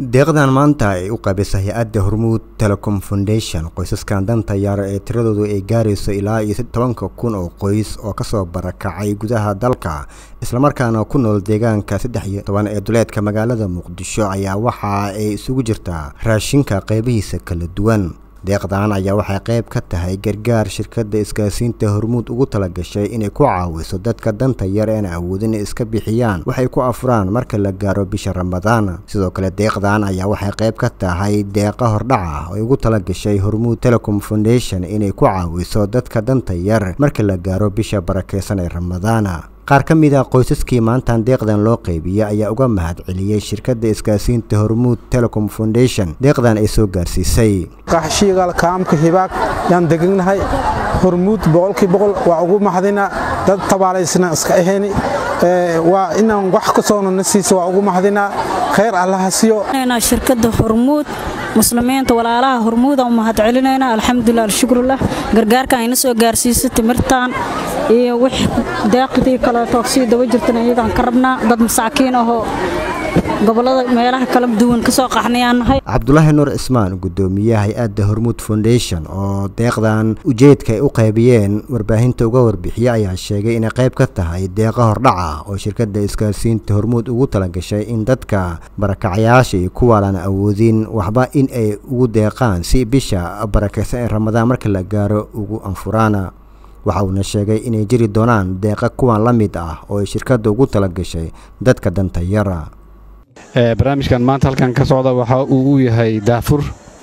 deeqdan maanta ay u qaybisa hay-adda hormuud telecom foundation qoysaskan danta yar ee tiradoodu ay gaarayso ilaa iyo tobanka kun oo qoys oo kasoo barakacay gudaha dalka islamarkaana ku nool deegaanka saddex iyo toban ee duleedka magaalada muqdisho ayaa waxa ay isugu jirtaa raashinka qaybihiisa kala duwan deeqdan ayaa waxay qayb ka tahay gargaar shirkadda isgaarsiinta hormuud ugu talagashay inay ku caawiso dadka danta yar een awoodin iska bixiyaan waxay ku afuraan marka la gaaro bisha ramadaan sidoo kale deeqdan ayaa waxay qayb ka tahay deeqa hordhaca oo ugu talagashay hormuud telecom foundation inay ku caawiso dadka danta yar marka la gaaro bisha barakeysan ee ramadaan qaar ka mid a qoysaskii maantan deeqdan loo qaybiyey ayaa uga mahad celiyey shirkadda isgaarsiinta hormuud telecom foundation deeqdan ay soo gaarsiisay qaxshiigal kaamka hibaag yaan deganahay hormuud boqolkii boqol waa ugu mahadina dad tabaalaysna iska ahayni waa inaan wax ka soona na siisa waa ugu mahadinaa khayr allaha siyo shirkadda hormuud muslimiinta walaalaha hormuudan u mahad celinayna alxamdulilah alshukrulah gargaarka ayna soo gaarsiisa timirtaan iyo wix daaqidii kaleeto sii daba jirtana iyagaan ka rabnaa dad masaakiin ahoo gobolada meelaha kala duwan kasoo qaxnayaan nahay cabdulaahi nuur cismaan gudoomiyaha hay-adda hormuud foundation oo deeqdan ujeedka ay u qaybiyeen warbaahinta uga warbixiye ayaa sheegay inay qayb ka tahay deeqa hordhaca oo shirkadda isgaarsiinta hormuud ugu talagashay in dadka barakacayaasha iyo kuwaalaan awoodin waxba in ay ugu deeqaan si bisha barakaysan ee ramadaan marka la gaaro ugu anfuraana waxa uuna sheegay inay jiri doonaan deeqa kuwan la mid ah oo ay shirkadda ugu talagashay dadka danta yara barnaamijkan maanta halkan ka socda waxa uu u yahay daafur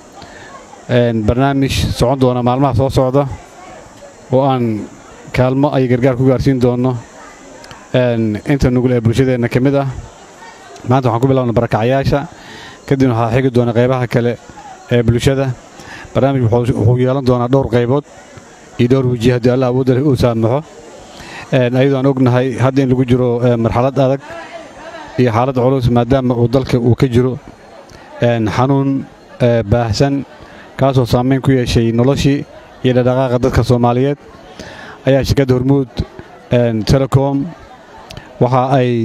barnaamij socon doona maalmaha soo socda oo aan kaalmo ay gargaar ku gaarsiin doonno inta nugul ee bulshadeenna ka mid ah maanta waxaan ku bilowna barakacayaasha kadibna waxaa xigi doona qaybaha kale ee bulshada barnaamij wuxuu yeelan doonaa dhowr qaybood iyo dhowr weji haddii alla awoodda leh uu saamaxo ayadoo aan ognahay hadda in lagu jiro marxalad adag iyo xaalad culus maadaama uu dalka uu ka jiro xanuun baahsan kaasoo saamayn ku yeeshay noloshii iyo dhadhaqaaqa dadka soomaaliyeed ayaa shirkadda hormuud telecom waxa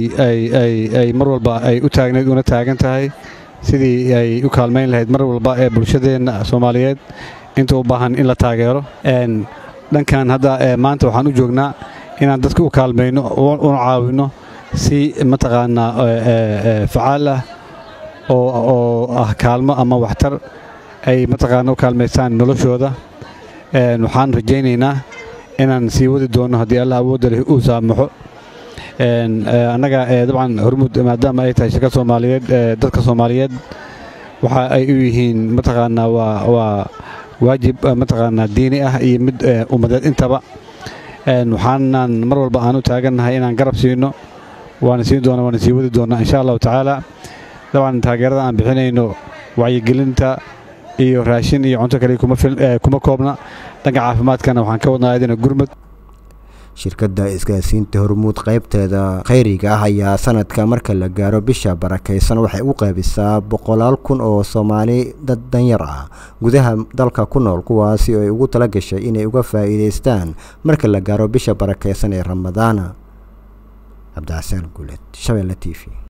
ay mar walba ay u taagnayd una taagan tahay sidii ay u kaalmayn lahayd mar walba ee bulshadeenna soomaaliyeed inta u baahan in la taageero dhankan hadda maanta waxaan u joognaa inaan dadka u kaalmayno una caawinno si mataqaanaa facaal ah oo ah kaalmo ama waxtar ay mataqaana u kaalmaystaan noloshooda waxaan rajaynaynaa inaan sii wadi doonno haddii allah awoodda leh uu saamaxo annaga dabcan hormuud maadaama ay tahay shirka soomaaliyeed dadka soomaaliyeed waxa ay u yihiin mataqaanaa waa waajib mataqaanaa diini ah iyo mid ummadeed intaba waxaanan mar walba aan u taagannahay inaan garab siino waana siin doona waana sii wadi doonnaa insha allahu tacaala dabcan taageerada aan bixinayno wacyigelinta iyo raashin iyo cunto kale kuma koobna dhanka caafimaadkana waxaan ka wadnaa adina gurmud shirkadda isgaarsiinta hormuud qaybteeda khayriga ah ayaa sanadka marka la gaaro bisha barakaysan waxay u qaybisaa boqolaal kun oo soomaali dad danyar ah gudaha dalka ku nool kuwaasi oo ay ugu tala gashay inay uga faa'iidaystaan marka la gaaro bisha barakaysan ee ramadaana cabdicasaan guuled shabeelle t v